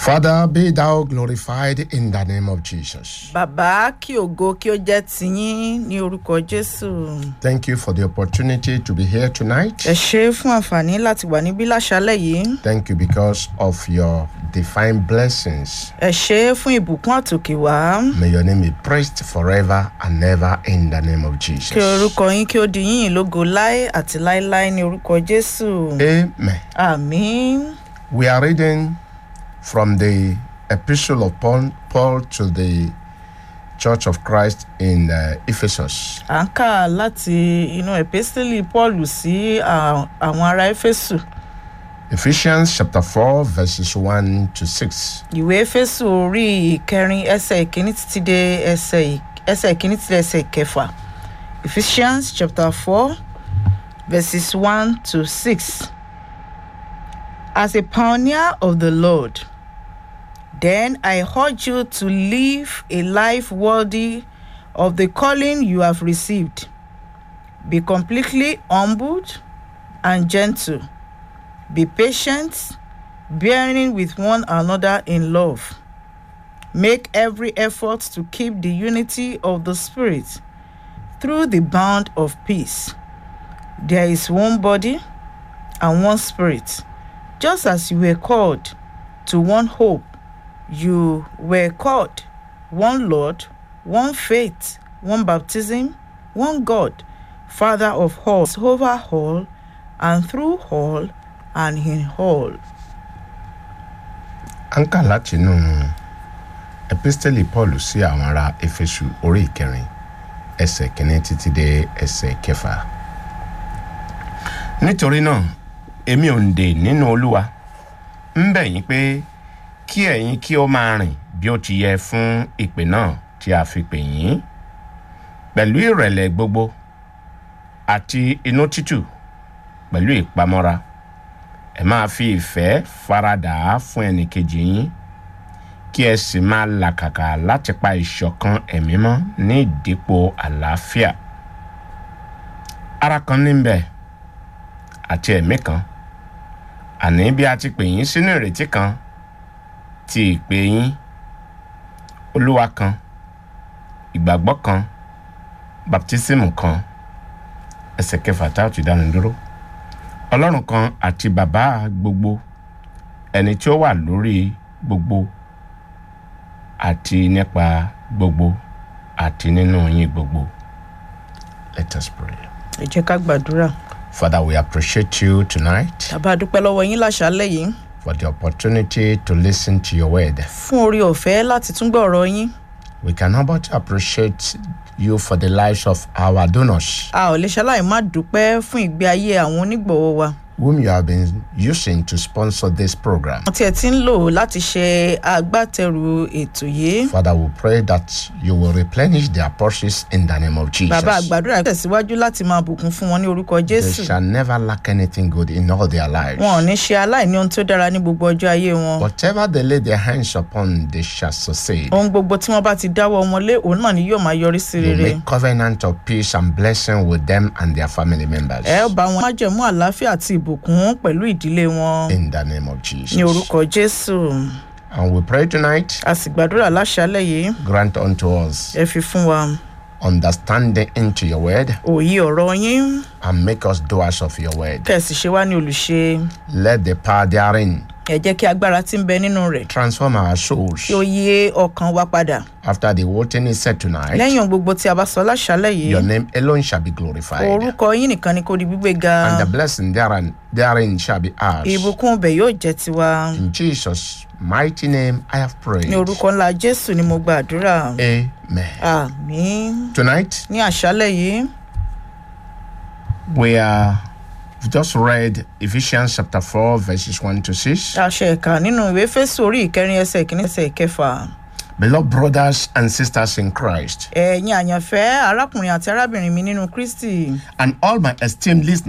Father, be thou glorified in the name of Jesus. bàbá kí ògo kí ó jẹ́ tiyín ní orúkọ jésù Thank you for the opportunity to be here tonight. ẹ ṣe é fún àǹfààní láti wà níbí láṣálẹ̀ yìí Thank you because of your divine blessings. ẹ ṣe é fún ìbùkún àtòkè wá May your name be praised forever and ever in the name of Jesus. kí orúkọ yín kí ó di yín lógo láé àti láéláé ní orúkọ jésù Amen. àmín We are reading from the epistle of Paul, Paul to the Church of Christ in uh, Ephesus. à ń kà láti inú epistili paul sí à- àwọn ará éfésù Ephesians chapter 4, verses 1 to 6. ìwé éfésù orí ìkẹrin ẹsẹ ìkíní títí dé ẹsẹ ì- ẹsẹ ìkíní títí dé ẹsẹ ìkẹfà ephesians chapter four verses one to six as a pioneer of the lord then i urge you to live a life worthy of the calling you have received be completely humbled and gentle be patient bearing with one another in love. Make every effort to keep the unity of the Spirit through the bond of peace. There is one body and one Spirit, just as you were called to one hope. You were called one Lord, one faith, one baptism, one God, Father of all, over all, and through all, and in all. À ń kà látinú epistẹ́lì Paul sí àwọn ará Éfésù orí ìkẹrin ẹsẹ̀ kìíní títí dé ẹsẹ̀ kẹfà. Nítorí náà, èmi ò ń dè nínú Olúwa, ń bẹ̀ yín pé kí ẹ̀yin kí ó máa rìn bí ó ti yẹ fún ìpè náà tí a fi pè yín pẹ̀lú ìrẹ̀lẹ̀ gbogbo àti inú títù pẹ̀lú ìpamọ́ra ẹ máa fi ìfẹ́ faradà á fún ẹnìkejì yín kí ẹ sì máa làkàkà láti pa ìṣọ̀kan ẹ̀mí mọ́ ní ìdípò àlàáfíà ara kan níbẹ̀ àti ẹ̀mí kan àní bí a ti pè yín sínú ìrètí kan ti ìpè yín olúwa kan ìgbàgbọ́ kan baptismu kan ẹsẹ̀ kẹfà tá a ti dánu dúró ọlọ́run kan àti bàbá gbogbo ẹni tí ó wà lórí gbogbo àti nípa gbogbo àti nínú yín gbogbo. Let us pray. ẹ jẹ́ ká gbàdúrà. Father, we appreciate you tonight bàbá a dúpẹ́ lọ́wọ́ yín láṣálẹ̀ yìí for the opportunity to listen to your word. fún orí ọ̀fẹ́ láti tún gbọ́ ọ̀rọ̀ yín. We cannot but appreciate you for the lives of our donors, a ò lè ṣaláì má dúpẹ́ fún ìgbé ayé àwọn onígbọ̀wọ́ wa. whom you have been using to sponsor this program. wọ́n tiẹ̀ ti ń lò láti ṣe agbátẹrù ètò yìí. Father, we pray that you will replenish their purses in the name of Jesus. bàbá àgbàdúrà tẹ̀síwájú láti máa bùkún fún wọn ní orúkọ They jésù. shall never lack anything good in all their lives. wọn ò ní ṣe aláìní ohun tó dára ní gbogbo ọjọ́ ayé wọn. Whatever they lay their hands upon, they shall succeed. ohun gbogbo tí wọ́n bá ti dáwọ́ wọn lé òun náà ni yóò máa yọrí sí You rere. make covenant of peace and blessing with them and their family members. ẹ ó bá wọn májẹ̀mú àlàáfíà àti ìbùkún pẹ̀lú ìdílé wọn In the name of ní Jesus. orúkọ jésù. And we pray tonight, a sì gbàdúrà láṣálẹ̀ yìí grant unto us ẹ fi fún wa understanding into your word òye ọ̀rọ̀ yín and make us doers of your word. kẹ̀sì ṣe wá ní olùṣe Let the power therein ẹ jẹ́ kí agbára tí ń bẹ nínú rẹ̀ transform our souls. kí ó yé ọkàn wa padà After the whole thing is said tonight, lẹ́yìn ohun gbogbo tí a bá sọ láṣálẹ̀ yìí your name alone shall be glorified. orúkọ yín nìkan ni kò di gbígbé ga And the blessing therein, therein shall be ours. ìbùkún ọbẹ̀ yóò jẹ́ tiwa In Jesus' mighty name, I have prayed. ní orúkọ ńlá jésù ni mo gbàdúrà Amen. àmín Tonight, ní àṣálẹ̀ yìí we are we've just read Ephesians chapter 4, verses 1 to 6. aṣọ ẹ̀ka nínú ìwé fésù orí ìkẹrin ẹsẹ̀ ìkíní ẹsẹ̀ ìkẹfà Beloved brothers and sisters in Christ, ẹ̀yin àyànfẹ́ arákùnrin àti arábìnrin mi nínú kristi and all my esteemed listeners.